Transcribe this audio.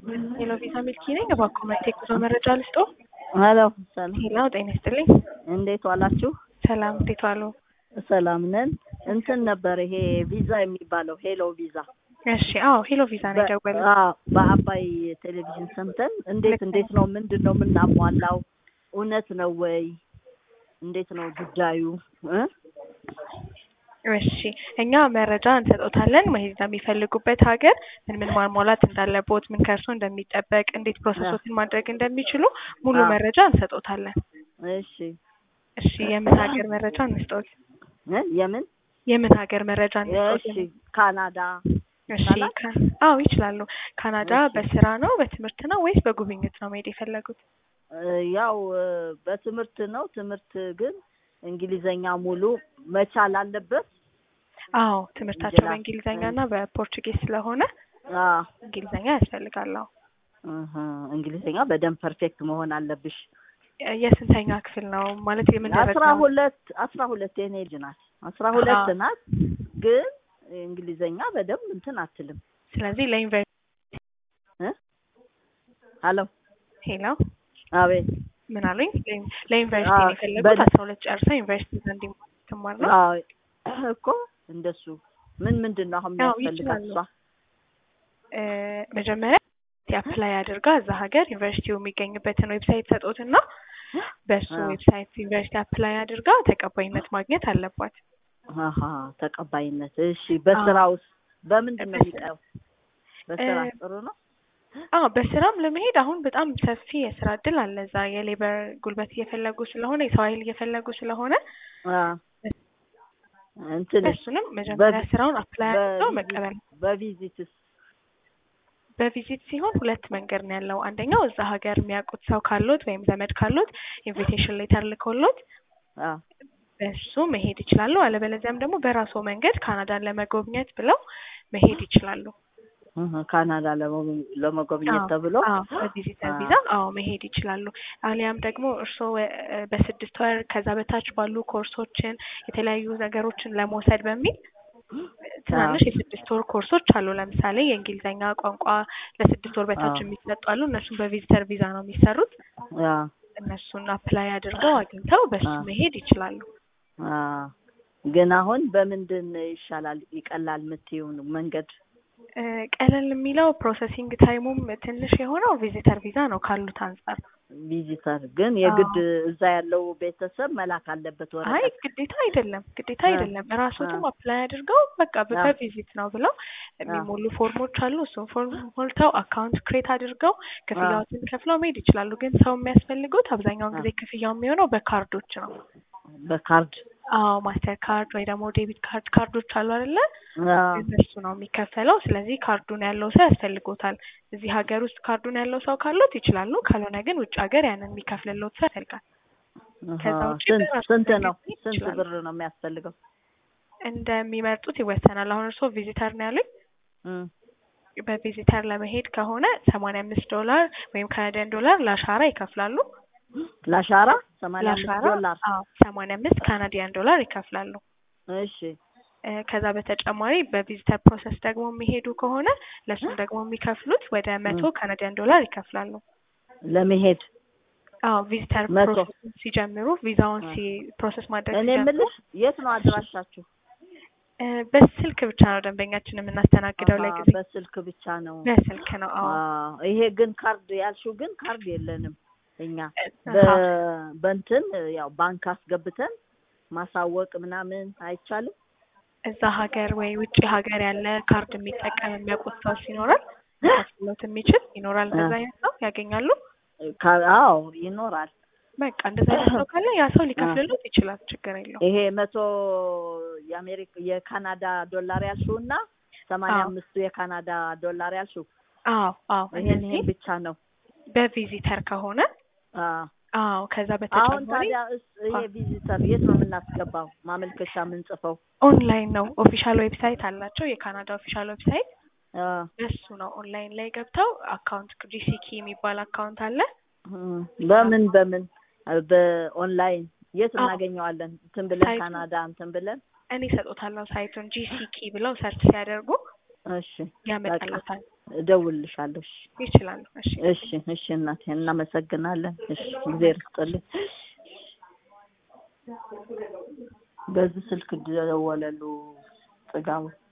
ሄሎ ቪዛ ሚልኪ ነኝ። እባክዎ መጥቶ የጉዞ መረጃ ልስጦ? ሄሎ ሰላም፣ ሄሎ ጤና ይስጥልኝ። እንዴት ዋላችሁ? ሰላም እንዴት ዋሉ? ሰላም ነን። እንትን ነበር ይሄ ቪዛ የሚባለው ሄሎ ቪዛ እሺ፣ አዎ ሄሎ ቪዛ ነው የደወለው። አዎ፣ በአባይ ቴሌቪዥን ሰምተን እንዴት እንዴት ነው ምንድን ነው የምናሟላው? እውነት ነው ወይ? እንዴት ነው ጉዳዩ እ እሺ እኛ መረጃ እንሰጦታለን። መሄድ የሚፈልጉበት ሀገር ምን ምን ማሟላት እንዳለቦት፣ ምን ከእርሶ እንደሚጠበቅ፣ እንዴት ፕሮሰሶችን ማድረግ እንደሚችሉ ሙሉ አዎ። መረጃ እንሰጦታለን። እሺ እሺ የምን ሀገር መረጃ እንስጦት? እ የምን የምን ሀገር መረጃ እንስጦት? እሺ ካናዳ እሺ ይቻላል? ካ- አዎ ይችላሉ። ካናዳ እሺ። በስራ ነው በትምህርት ነው ወይስ በጉብኝት ነው መሄድ የፈለጉት? እ ያው እ በትምህርት ነው። ትምህርት ግን እንግሊዘኛ ሙሉ መቻል አለበት። አዎ ትምህርታቸው ይችላል። በእንግሊዘኛ እና በፖርቹጌዝ ስለሆነ አዎ እንግሊዘኛ ያስፈልጋል። አዎ እህ፣ እንግሊዘኛ በደንብ ፐርፌክት መሆን አለብሽ። የ- የስንተኛ ክፍል ነው ማለት የምን ደረጃ አስራ ነው? ሁለት አስራ ሁለት የኔ ልጅ ናት። አስራ ሁለት አዎ። ናት። ግን እንግሊዘኛ በደንብ እንትን አትልም። ስለዚህ ለዩኒቨርሲቲ እ ሄሎ ሄሎ አቤት ምን አሉኝ? ለዩኒ- ለዩኒቨርሲቲ ነው አዎ፣ የፈለጉት በደ- አስራ ሁለት ጨርሰው ዩኒቨርሲቲ ዘንድ ትማር ነው? አዎ እኮ እንደሱ ምን ምንድን ነው አሁን አዎ የሚያስፈልጋት ይችላሉ። እሷ? እ መጀመሪያ አፕላይ አድርጋ እዛ ሀገር ዩኒቨርሲቲው የሚገኝበትን ዌብሳይት ሰጦትና በሱ አዎ። ዌብሳይት ዩኒቨርሲቲ አፕላይ አድርጋ ተቀባይነት ማግኘት አለባት። አሀ ተቀባይነት። እሺ በስራ ውስጥ በምንድን ነው በስራ- የሚቀረው? በስራ እ ጥሩ ነው። አዎ በስራም ለመሄድ አሁን በጣም ሰፊ የስራ እድል አለ። እዛ የሌበር ጉልበት እየፈለጉ ስለሆነ የሰው ኃይል እየፈለጉ ስለሆነ አዎ እንትን እሱንም መጀመሪያ በቪ- ስራውን አፕላይ አድርገው በቪዚት መቀበል በቪዚትስ በቪዚት ሲሆን ሁለት መንገድ ነው ያለው። አንደኛው እዛ ሀገር የሚያውቁት ሰው ካሎት ወይም ዘመድ ካሎት ኢንቪቴሽን ሌተር ልኮሎት አዎ በሱ መሄድ ይችላሉ። አለበለዚያም ደግሞ በራሱ መንገድ ካናዳን ለመጎብኘት ብለው መሄድ ይችላሉ። እህ፣ ካናዳ ለመጎ- ለመጎብኘት አዎ፣ ተብሎ አዎ በቪዚተር አዎ። ቪዛ አዎ መሄድ ይችላሉ። አሊያም ደግሞ እርስዎ እ በስድስት ወር ከዛ በታች ባሉ ኮርሶችን የተለያዩ ነገሮችን ለመውሰድ በሚል ትናንሽ የስድስት ወር ኮርሶች አሉ። ለምሳሌ የእንግሊዝኛ ቋንቋ ለስድስት ወር በታች አዎ። የሚሰጡ አሉ። እነሱም በቪዚተር ቪዛ ነው የሚሰሩት። አዎ እነሱን አፕላይ አድርገው አግኝተው በሱ አዎ። መሄድ ይችላሉ። አዎ ግን አሁን በምንድን ይሻላል ይቀላል የምትይውን መንገድ? እ ቀለል የሚለው ፕሮሰሲንግ ታይሙም ትንሽ የሆነው ቪዚተር ቪዛ ነው ካሉት አንጻር። ቪዚተር ግን የግድ እዛ ያለው ቤተሰብ መላክ አለበት አይ ወረቀት። ግዴታ አይደለም፣ ግዴታ አ- አይደለም። ራስዎትም አ- አፕላይ አድርገው በቃ በ- አ- በቪዚት ነው ብለው የሚሞሉ ፎርሞች አሉ። እሱን ፎርም ሞልተው አካውንት ክሬት አድርገው ክፍያዎትን ከፍለው መሄድ ይችላሉ። ግን ሰው የሚያስፈልጉት አብዛኛውን አ- ጊዜ ክፍያው የሚሆነው በካርዶች ነው። በካርድ አዎ ማስተር ካርድ ወይ ደግሞ ዴቢት ካርድ ካርዶች አሉ አይደለ? አዎ እነሱ ነው የሚከፈለው። ስለዚህ ካርዱን ያለው ሰው ያስፈልጎታል። እዚህ ሀገር ውስጥ ካርዱን ያለው ሰው ካሎት ይችላሉ። ካልሆነ ግን ውጭ ሀገር ያንን የሚከፍልሎት ሰው ያስፈልጋል። ከዛ አሃ። ውጪ ስንት በራሱ ስንት ነው መሄድ ስንት ይችላሉ። ብር ነው የሚያስፈልገው? እንደሚመርጡት ይወሰናል። አሁን እርስዎ ቪዚተር ነው ያሉኝ። እም፣ በቪዚተር ለመሄድ ከሆነ ሰማንያ አምስት ዶላር ወይም ካናዲያን ዶላር ለአሻራ ይከፍላሉ። ለአሻራ ሰማንያ አምስት ለአሻራ ዶላር። አዎ ሰማንያ አምስት ካናዲያን ዶላር ይከፍላሉ። እሺ እ ከዛ በተጨማሪ በቪዚተር ፕሮሰስ ደግሞ የሚሄዱ ከሆነ ለእሱም ደግሞ የሚከፍሉት ወደ መቶ ም። ካናዲያን ዶላር ይከፍላሉ። ለመሄድ አዎ ቪዚተር መቶ። ፕሮሰስ ሲጀምሩ ቪዛውን አ። ሲ ፕሮሰስ ማድረግ እኔ ሲጀምሩ የምልሽ የት ነው አድራሻችሁ? እ በስልክ ብቻ ነው ደንበኛችን የምናስተናግደው አሃ፣ ለጊዜ በስልክ ብቻ ነው። በስልክ ነው። አዎ አዎ፣ ይሄ ግን ካርድ ያልሽው ግን ካርድ የለንም እኛ አሃ። በ- በእንትን ያው ባንክ አስገብተን ማሳወቅ ምናምን አይቻልም። እዛ ሀገር ወይ ውጭ ሀገር ያለ ካርድ የሚጠቀም የሚያውቁት ሰው ይኖራል ሊከፍልዎት የሚችል ይኖራል። እንደዛ አይነት ሰው ያገኛሉ። ካ- አዎ ይኖራል። በቃ እንደዛ አይነት ሰው ካለ ያ ሰው ሊከፍልሎት ይችላል። ችግር የለውም። ይሄ መቶ የአሜሪካ የካናዳ ዶላር ያልሽው እና ሰማንያ አዎ። አምስቱ የካናዳ ዶላር ያልሽው አዎ አዎ ይሄን እነዚህ ይሄን ብቻ ነው። በቪዚተር ከሆነ አዎ አዎ ከዛ አሁን በተጨማሪ ታዲያ እስ- ይሄ ቪዚተር የት ነው የምናስገባው? ማመልከቻ የምንጽፈው? ኦንላይን ነው። ኦፊሻል ዌብሳይት አላቸው። የካናዳ ኦፊሻል ዌብሳይት አዎ እሱ ነው። ኦንላይን ላይ ገብተው አካውንት ጂሲኪ የሚባል አካውንት አለ። እም፣ በምን በምን በኦንላይን የት አዎ። እናገኘዋለን? እንትን ብለን ሳይቱ- ካናዳ እንትን ብለን እኔ እሰጦታለሁ ሳይቱን ጂሲኪ ብለው ሰርች ሲያደርጉ እሺ ያመጣላታል። እደውልልሻለሁ። እሺ ይችላሉ። እሺ እሺ እሺ እናቴ እናመሰግናለን። እሺ እግዜር ይስጥልኝ። በዚህ ስልክ ደወለሉ ጥጋቡ